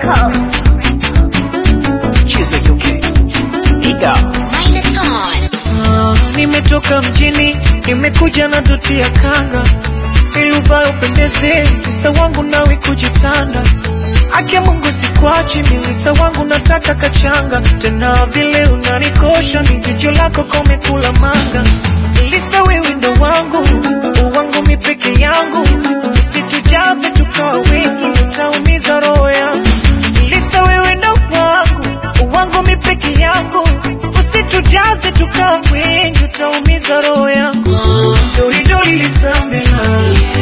Records. Chizo UK. Ida. Minotaur. Ah, nimetoka mjini nimekuja na doti ya kanga iluvayo pendeze lisa wangu nawe kujitanda ake mungu sikwachi milisa wangu nataka kachanga tena vile unanikosha ni jicho lako komekula manga lisa wewe ndo wangu uwangu mi peke yangu situjaze tukawa wengi utaumiza roho yangu lisa wewe ndo wangu uwangu mi peke yangu usitujaze tukawa wengi utaumiza roho yangu doridori lisambela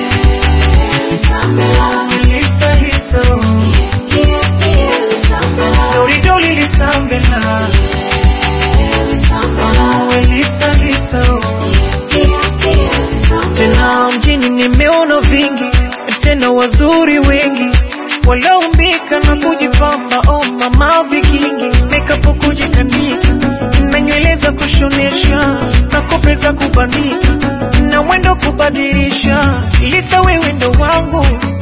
lisa lisa doridori lisambela we lisa lisa tena mjini nimeona vingi tena wazuri wengi walioumbika na kujipamba oh mama vikingi mekapo kujikanika na nywele za kushonesha na kope za kubanika na mwendo kubadilisha lisa wewe ndo wangu